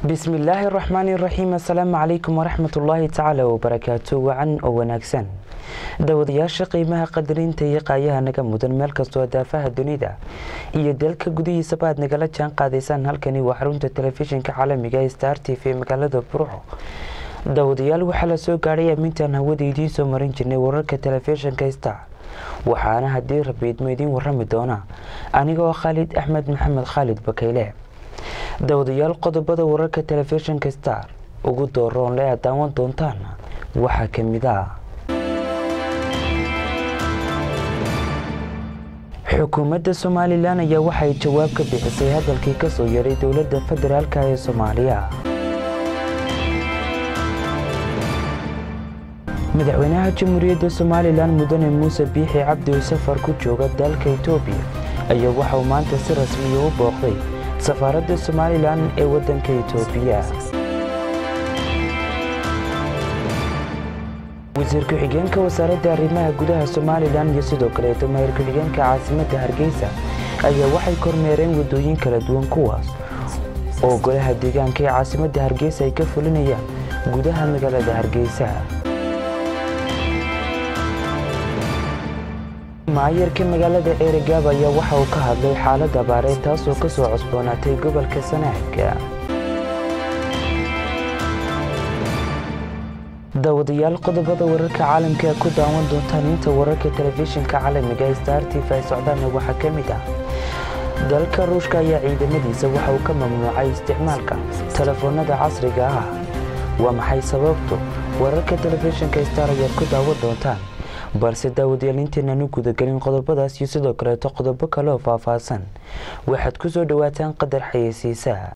bismillaahi raxmaani raxiim assalaamu calaykum waraxmat ullaahi tacaala wabarakaatu wacan oo wanaagsan dawadayaasha qiimaha qadarinta iyo qaayaha naga mudan meel kastoo daafaha dunida iyo dalka gudihiisaba aad nagala jaan qaadaysaan halkani waa xarunta telefishinka caalamiga ee star t v magaalada burco dawadayaal waxaa la soo gaadhay amintaan hawada idiin soo marin jirnay wararka telefishinka star waxaana haddii rabiidmo idiin warami doona anigoo khaalid axmed maxamed khaalid bakayle dawadayaal qodobada wararka telefishinka star ugu dooroon le aad daawan doontaan waxaa ka mid ah xukuumadda somalilan ayaa waxay jawaab ka bixisay hadalkii kasoo yaray dowladda federaalk ee soomaaliya madaxweynaha jamhuuriyadda somalilan mudane muuse biixi cabdi oo safar ku jooga dalka etoobiya ayaa waxauu maanta si rasmiya u booqday safaaradda somalilan ee waddanka etoobiya wasiir ku-xigeenka wasaaradda arrimaha gudaha somalilan iyo sidoo kaleeto maayir ku-xigeenka caasimadda hargeysa ayaa waxay kormeereen waddooyin kala duwan kuwaas oo golaha deegaanka ee caasimadda hargeysa ay ka fulinayaan gudaha magaalada hargeysa maayarka magaalada eregaab ayaa waxa uu ka hadlay xaalad abaareed taasoo ka soo cosboonaatay gobolka sanaaga daawadayaal qodobada wararka caalamka ku daawan doontaan inta wararka telefishinka caalamiga ee star t v ay socdaana waxaa ka mid ah dalka ruushka ayaa ciidamadiisa waxa uu ka mamnuucay isticmaalka telefoonada casriga ah waa maxay sababtu wararka telefishinka star ayaad ku daawan doontaan balse daawadayaal inteenaan u gudagelin qodobadaas iyo sidoo kaleeto qodobo kale oo faahfaahsan waxaad ku soo dhowaataan qadar xayeysiisaha